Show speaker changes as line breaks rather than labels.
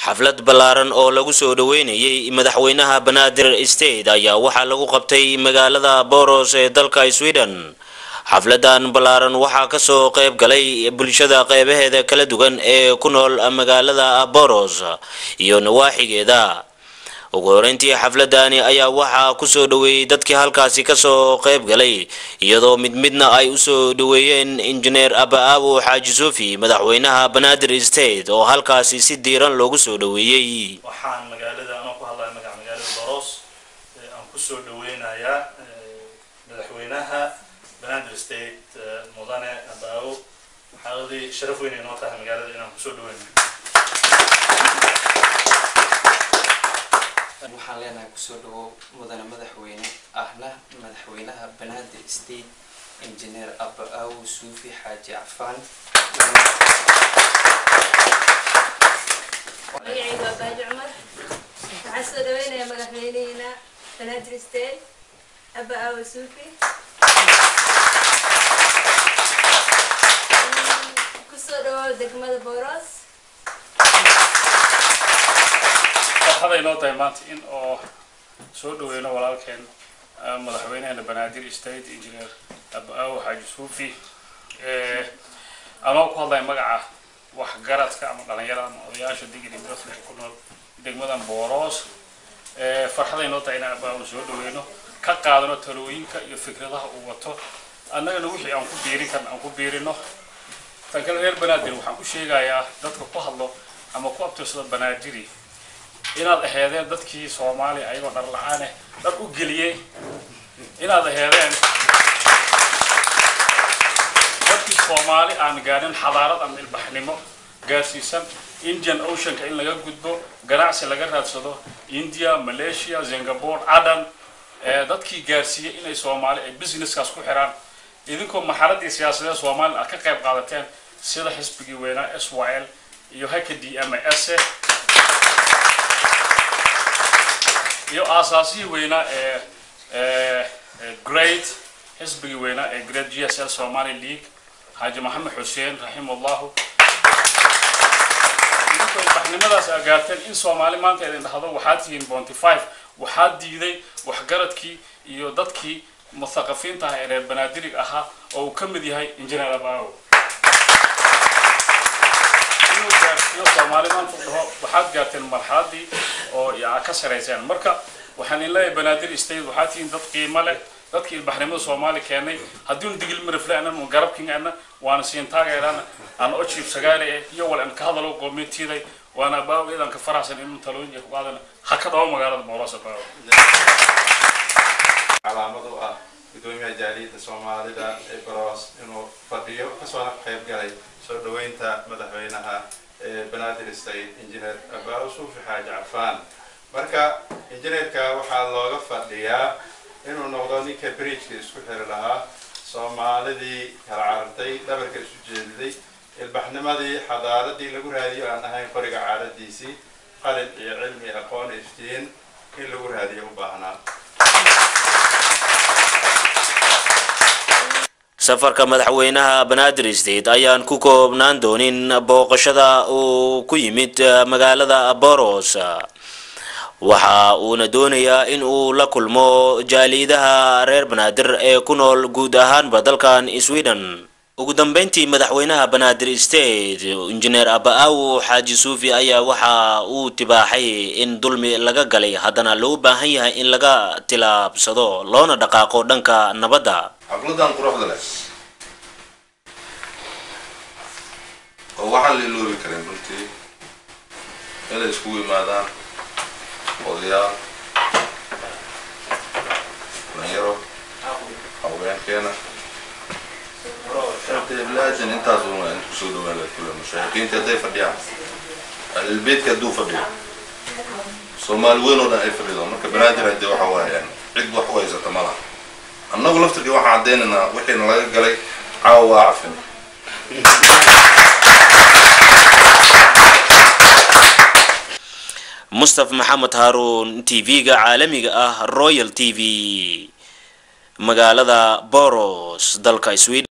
xaflad ballaaran oo lagu soo dhaweynayay madaxweynaha banaadir state ayaa waxaa lagu qabtay magaalada boros ee dalka sweden xafladan ballaaran waxaa kasoo qayb galay bulshada qeybaheeda kala duwan ee ku nool magaalada boros iyo nawaaxigeeda ugu horeyntii xafladani ayaa waxaa kusoo dhaweeyey dadkii halkaasi kasoo qayb galay iyadoo mid midna ay usoo dhaweeyeen injineer aba-aawo xaaji suufi madaxweynaha banaadir state oo halkaasi si diiran loogu soo dhaweeyey
waxaan magaalada anoo ku hadlaya magaca magaalada boros aan kusoo dhaweynayaa madaxweynaha banaadir state mudane aba-aawo xaaladii sharaf weyn ay noo tahay magaalada inaan kusoo dhaweynayo
waxaan leenahay kusoo dhawow mudane madaxweyne ahna madaxweynaha banaadir state engineer aba-aawo suufi xaaji cafaan
magacayga waa baaji cumar waxaan soo dhaweynayaa madaxweyneheena banaadir state aba aawo suufi kusoo dhawow degmada boros
farxaday noo tahay maanta in oo soo dhaweyno walaalkeen madaxweynaheena banaadir state engineer aba-aawo xaaji suufi anoo ku hadlaya magaca waxgaradka ama dhalinyarada ama odayaasha digri brasle ku nool degmadan boros farxaday noo tahay inaan aba-aawo soo dhaweyno ka qaadano talooyinka iyo fikradaha uu wato annagana wixii aan ku biirin karna aan ku biirino tan kale reer banaadir waxaan u sheegayaa dadka ku hadlo ama ku abtirsada banaadiri inaad aheedeen dadkii soomaaliya ayagoo dhar la-aaneh dhar u geliyey inaad aheedeen dadkii soomaali aan gaarin xadaarad ama ilbaxnimo gaarsiisan indian oceanka in laga gudbo ganacsi laga raadsado india malaysia singapore adan dadkii gaarsiiyey inay soomaali ay businesskaas ku xiraan idinkoo maxaladii siyaasadeed soomaaliya aad ka qayb qaadateen sida xisbigii weynaa s y l iyo haka d m s iyo aasaasihii weynaa ee great xisbigii weynaa ee great g s l somali league xaaji maxamed xuseen raximahullahu idinkoo ilbaxnimadaas aa gaarteen in soomaali maanta idin dhahdo waxaad tihiin bonty five waxaa diiday waxgaradkii iyo dadkii muthaqafiinta ah ee reer banaadirig ahaa oo uu ka mid yahay injineer abaawo inuu gaarsiiyo soomaali maanta u dhaho waxaad gaarteen marxaladii oo yaa ka sarayseen marka waxaan in leeyahay banaadir state waxaa tihiin dad qiimo leh dadkii ilbaxnimada soomaali keenay haddiinu digil mirafle anan garabking ana waana siin taageerana aan o jiib sagaale eh iyo wal an ka hadalo qoomiyadtiiday waana abaawo idan ka faraxsan inuu talooyin ku qaadana ha ka dhawo magaalada boros abaawo
calaamad u ah gudoomiyaha jaaliyadda soomaalida ee baroos inuu fadhiyo kasoo qayb galay soo dhaweynta madaxweynaha ee banaadir state engineer abaa suufi xaaji cafaan marka injineerka waxaa looga fadhiyaa inuu noqdo ninka bridgeka isku xiri lahaa soomaalidii kala carartay dhabarka isu jeediday ilbaxnimadii xadaaradii lagu raadiyo aan ahayn qoriga caadadiisii qalin iyo cilmi aqoon iftiin in lagu raadiyo u baahnaa
safarka madaxweynaha banaadir state ayaan ku koobnaan doonin booqashada uu ku yimid magaalada boros waxa uuna doonayaa in uu la kulmo jaaliidaha reer banaadir ee ku nool guud ahaanba dalkan sweden ugu dambeyntii madaxweynaha banaadir state injineer aba-aawo xaaji suufi ayaa waxa uu tibaaxay in dulmi laga galay haddana loo baahan yahay in laga tilaabsado loona dhaqaaqo dhanka nabadda
xafladan quruxda leh oo waxaan la iloobi karin runtii inay iskugu yimaadaan odayaal dhalinyaro haweenkeena bilaadan intaas uma inta kusoo dhawaan laha kule mushaahiqiinta hadday fadhiyaan albeedka hadduu fadhiyo soomaali weyn oo dhan ay fadhido marka banaadir haddii waxa waayaan cid wax u haysata ma laha annagu laftirkii waxaan caddaynaynaa wixiina laga galay caawa waa cafin
mustaf maxamed haaruun t v-ga caalamiga ah royal t v magaalada boros dalka sweden